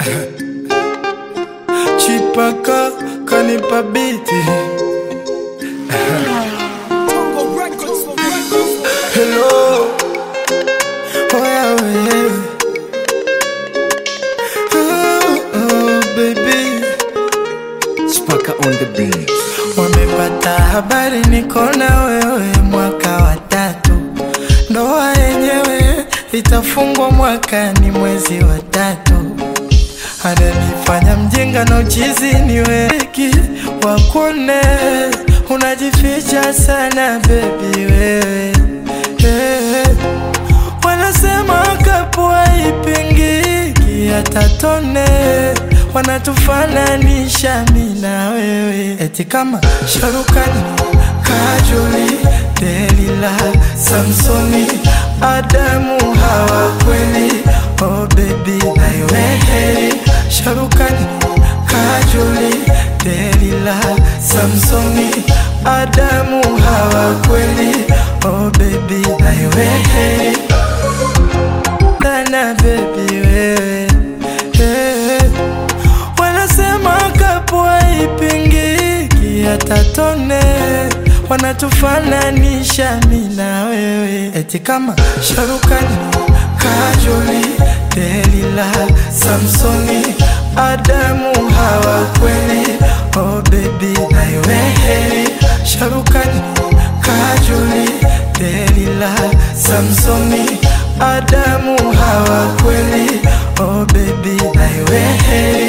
Chipaka kanipa biti Hello Oya wewe oh, oh, baby Spaka on the beat. Wamepata habari niko na wewe mwaka wa tatu, ndoa yenyewe itafungwa mwakani mwezi wa tatu. Ananifanya mjinga na uchizi ni weki wakone, unajificha sana bebi wewe hey. Wanasema kapua ipingiki hata tone, wanatufananisha mi na wewe, eti kama Sharukani, Kajoli, Delila, Samsoni, Adamu, Hawa kweli, oh baby, naiwe heri Sharukani, Kajoli, Delila, Samsoni, Adamu, Hawa kweli, oh baby, naiwe heri sana baby wewe hey. Wanasema kapua ipingiki hata tone, wanatufananisha mi na wewe, eti kama Sharukani, Kajoli, Delila, Samsoni, Adamu, Hawa kweli, oh baby, naiwe heri Sharukani, Kajoli, Delila, Samsoni, Adamu, Hawa kweli, oh baby, naiwe heri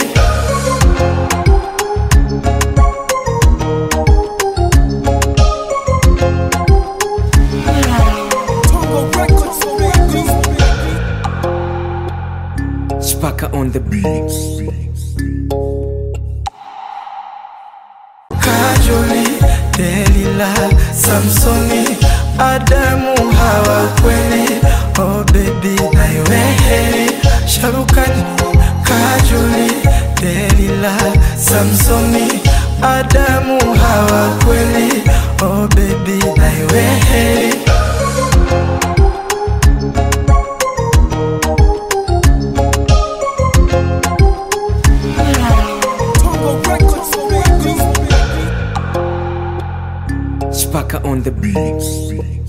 Spaka on the beat. Kajoli, Delila, Samsoni, Adamu, Hawa kweli, oh baby, naiwe heri Sharukani, Kajoli, Delila, Samsoni, Adamu, Hawa kweli, oh baby, naiwe heri Spaka on the beat.